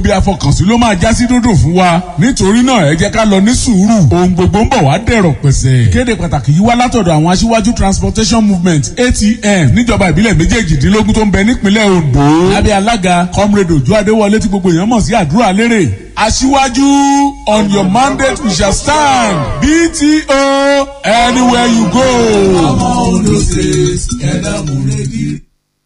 bí afọkànsí ló máa já sí dúndùn fún wa nítorí náà ẹ jẹ́ ká lọ ní sùúrù ohun gbogbo ń bọ̀ wá dẹ̀rọ̀ pẹ̀sẹ̀. kéde pàtàkì yìí wá látọ̀dọ̀ àwọn aṣíwájú transportation movement atm níjọba ìbílẹ̀ méjèèjìdínlógún tó ń bẹ nípínlẹ̀ ondo lábẹ́ alága comrade ojú adéwọlé tí gbogbo èèyàn mọ̀ sí àdúrà lérè aṣíwájú on your mandate we shall stand bto anywhere you go. ọmọ ondo state ẹ̀dá múrẹ́gì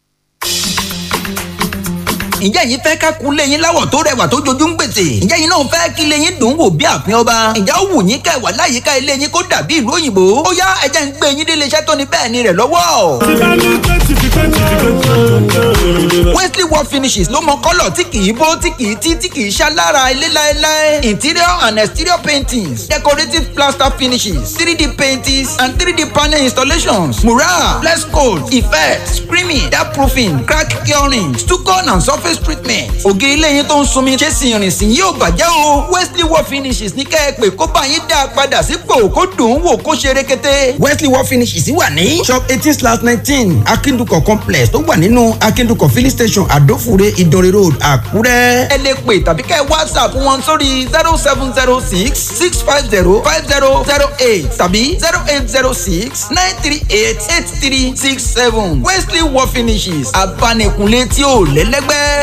ǹjẹ́ yín fẹ́ ká kun léyìn láwọ̀ tó rẹwà tó jojú ń gbèsè ǹjẹ́ yín náà fẹ́ kí léyìn dùn wò bí àfin ọba ǹjẹ́ ó wù yín kẹ́ wà láyìíká ilé yín kó dàbí ìlú òyìnbó ó yá ẹ jẹ́ ń gbé yín délé iṣẹ́ tó ní bẹ́ẹ̀ ni rẹ̀ lọ́wọ́. tí bá ní twenty fi twenty fi twenty. Wesley Wall Finishes ló mọ kọ́lọ̀ tí kì í bó tí kì í tí tí kì í ṣá lára ilé láéláé interior and exterior paintings decorative plaster finishes 3D paintings and 3D panel installations mural flex coat effect screaming dark proofing crack curing stucco and surface surface treatment. ògiri ilé yín tó ń sunmi ṣé sì rìn sí yóò bàjẹ́ o. Wesley Wall Finishes ní kẹ́ ẹ pé kó bá yín dá a padà sípò kó dùn ún wò kó ṣe rekete. Wesley Wall Finishes wà ní. shop eighteen slash nineteen Akindukọ complex tó wà nínú Akindukọ filling station Adofure Ìdànrè road Àkúrẹ́. ẹ lè pè tàbí kẹ́ whatsapp wọn sórí zero seven zero six six five zero five zero zero eight tàbí zero eight zero six nine three eight eight three six seven Wesley Wall Finishes abanikunle tí ò lẹ́lẹ́gbẹ́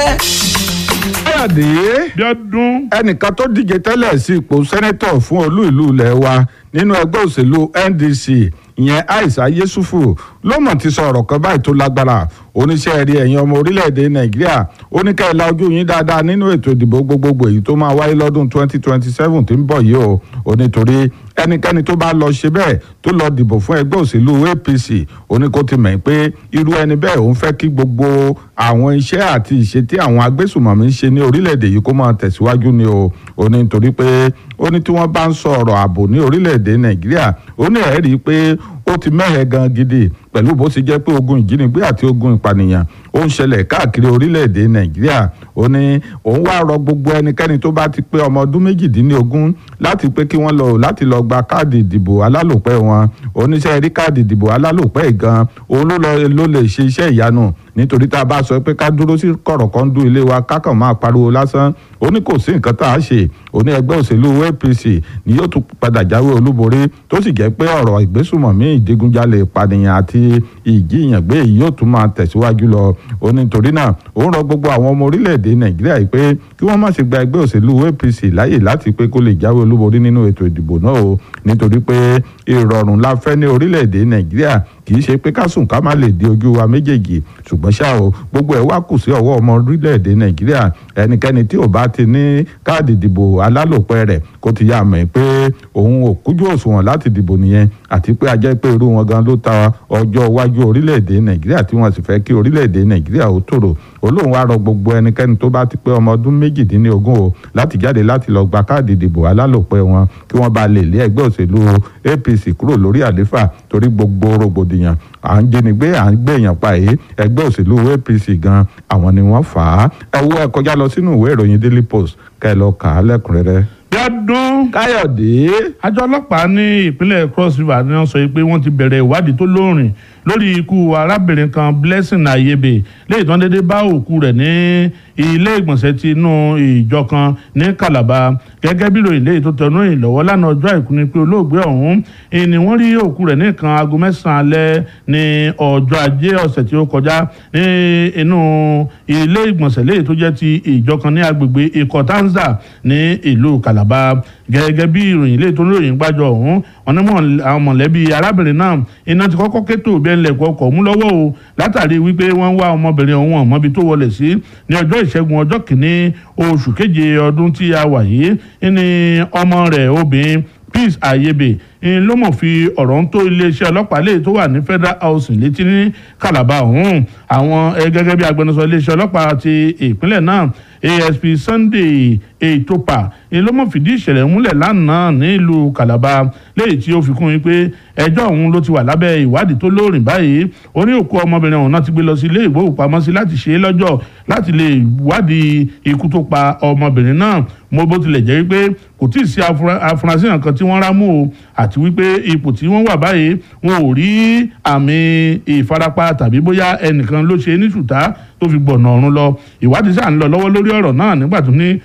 káyọ̀dé bíọ́dún. ẹnìkan tó díje tẹ́lẹ̀ sí ipò sẹ́nẹ́tọ̀ fún olú ìlú ilẹ̀ wa nínú ẹgbẹ́ òṣèlú ndc ìyẹn aisha yesufu ló mọ̀ ti sọ ọ̀rọ̀ kan báyìí tó lágbára oníṣẹ́ rí ẹ̀yin ọmọ orílẹ̀-èdè nàìjíríà ó ní ká ẹ la ojú yín dáadáa nínú ètò ìdìbò gbogbogbò èyí tó máa wáyé lọ́dún 2027 tí ń bọ̀ yìí o ó nítorí ẹnikẹ́ni tó bá lọ ṣe bẹ́ẹ̀ tó lọ dìbò fún ẹgbẹ́ òṣèlú apc ó ní kó ti mọ̀ pé irú ẹni bẹ́ẹ̀ òun fẹ́ kí gbogbo àwọn iṣẹ́ àti ìṣe tí àwọn agbésùmọ̀mí ń ṣe ní orílẹ̀-èdè yìí kó máa tẹ̀síwájú ni o ó ní nítorí pé ó ní tí wọ́n bá ń sọ ọ̀rọ̀ ààbò ní orílẹ̀-èdè nàìjíríà ó ní ẹ̀rí pé ó ti mẹ́hẹ̀ gan gidi pẹ̀lú bó ṣe jẹ́ pé ogun ìjínigbé àti ogun ìpànìyàn ó ń ṣẹlẹ̀ káàkiri orílẹ̀-èdè nàìjíríà ó ní òun wá rọ gbogbo ẹnikẹ́ni tó bá ti pé ọmọ ọdún méjìdínlógún láti pé kí wọ́n lọ láti lọ gba káàdì ìdìbò alálòpẹ́ wọn oníṣẹ́ rí káàdì ìdìbò alálòpẹ́ gan òun ló lè ṣe iṣẹ́ ìyanu nítorí tá a bá sọ pé ká dúró sí kọ̀rọ̀kọ́ndú ilé wa kákan máa pariwo lásán ó ní kò sí nǹkan tá a ṣe ó ní ẹgbẹ́ òṣèlú apc ni yóò tún padà jáwé olúborí tó sì jẹ́ pé ọ̀rọ̀ ìgbésùmọ̀mí ìdigunjalè ìpànìyàn àti ìjíyàngbé yìí yóò tún máa tẹ̀síwájú lọ ó ní torí náà ó ń rọ gbogbo àwọn ọmọ orílẹ̀-èdè nàìjíríà yìí pé kí wọ́n má ṣe gba ẹgbẹ́ òṣèlú apc láyè láti pé kó lè jáwé olúborí nínú ètò ìdìbò náà o nítorí pé ìrọ̀rùn la fẹ́ ní orílẹ̀-èdè nàìjíríà kì í ṣe pé ká sùn ká má lè di ojú wa méjèèjì ṣùgbọ́n ṣá o gbogbo ẹ̀ wá kù sí ọwọ́ ọmọ orílẹ̀-èdè nàìjíríà ẹnikẹ́ni tí ò bá ti ní káàdì ìdìbò alálòpẹ́ rẹ̀ kó ti yá mọ̀ pé òun ò kújú òṣùwọ̀n láti dìbò nìyẹn àti pé a jẹ́ pé irú wọn gan ló ta ọjọ́ iwájú orílẹ̀-èdè nàìjíríà tí wọ́n sì fẹ́ kí orílẹ̀-èdè nàìjíríà ó tòrò olóhùn wa rọ gbogbo ẹnikẹ́ni tó bá ti pé ọmọ ọdún méjìdínlógún o láti jáde láti lọ gba káàdì ìdìbò alálòpẹ́ wọn kí wọ́n bá lè lé ẹgbẹ́ òṣèlú apc kúrò lórí àléfà torí gbogbo rògbòdìyàn à ń jínigbé à ń gbèyàn pa èyí ẹgbẹ́ òṣèlú apc gan àwọn ni wọ́n fà á ẹ wo ẹ kọjá lọ sínú ìwé ìròyìn daily post kẹ́ ẹ lọ kà á lẹ́kùnrẹ́rẹ́. bíọ́dún. káyọ̀dé. àjọ ọlọ́pàá ní ìpínlẹ̀ cross river ni wọ́n sọ pé wọ́n ti bẹ̀rẹ̀ ìwádìí tó lóòrìn lórí ikú arábìnrin kan blessing ayebe lẹ́yìn tó ń dédé bá òkú rẹ̀ ní ilé ìgbọ̀nsẹ̀ ti inú ìjọ kan ní calabar gẹ́gẹ́ bí ìròyìn lẹ́yìn tó tẹnu ìrìn lọ́wọ́ lánàá ọjọ́ àìkú ni pé olóògbé ọ̀hún ni wọ́n rí òkú rẹ̀ ní nǹkan aago mẹ́sàn-án alẹ́ ní ọjọ́ ajé ọ̀sẹ̀ tí ó kọjá ní inú ilé ìgbọ̀nsẹ̀ lẹ́yìn tó jẹ́ ti ìjọ kan ní agbègbè ikotanza ní ìlú calabar gẹ́gẹ́ bí ìròyìn lẹ́yìn tó ń ròyìn gbájọ ọ̀hún wọn ní àwọn mọ̀lẹ́bí arábìnrin náà iná ti kọ́kọ́ kétò bí ẹnlẹ̀ kọkọ̀ mú lọ́wọ́ o látàrí wípé wọ́n wá ọmọbìnrin ọ̀hún ọ̀mọ́bi tó wọlé sí ní ọjọ́ ìṣẹ́gun ọjọ́ kìíní oṣù keje ọdún tí a wà yìí ní ọmọ rẹ̀ obìnrin peace ayebe ló mọ̀ fi ọ̀rọ̀ ń tó iléeṣẹ́ ọlọ́pàá lè tó wà ní federal housing létí ní calabar ọ̀hún àwọn gẹ́gẹ́ bí agbẹnusọ iléeṣẹ́ ọlọ́pàá ti ìpínlẹ̀ náà asp sunday etopa ló mọ̀ fìdí ìṣẹ̀lẹ̀ múlẹ̀ lánàá nílùú calabar léyìí tí ó fi kún yín pé ẹjọ́ ọ̀hún ló ti wà lábẹ́ ìwádìí tó lóòrìn báyìí ó ní òkú ọmọbìnrin ọ̀hún náà ti gbé lọ sí ilé ìgbóhùnpamọ́sí láti ṣe é lọ́jọ́ láti lè wádìí ikú tó pa ọmọbìnrin náà mo bó tilẹ̀ jẹ́ wípé kò tí ì sí afurasí nǹkan tí wọ́n rámú o àti wípé ipò tí wọ́n wà báyìí wọn ò rí àmì ìfarapa tàbí bóyá ẹnìkan ló ṣe ní ṣùtá tó fi gbọ̀nà ọ̀run lọ ìwádìí sáà ń lọ lọ́wọ́ lórí ọ̀rọ̀ náà nígbà tó ní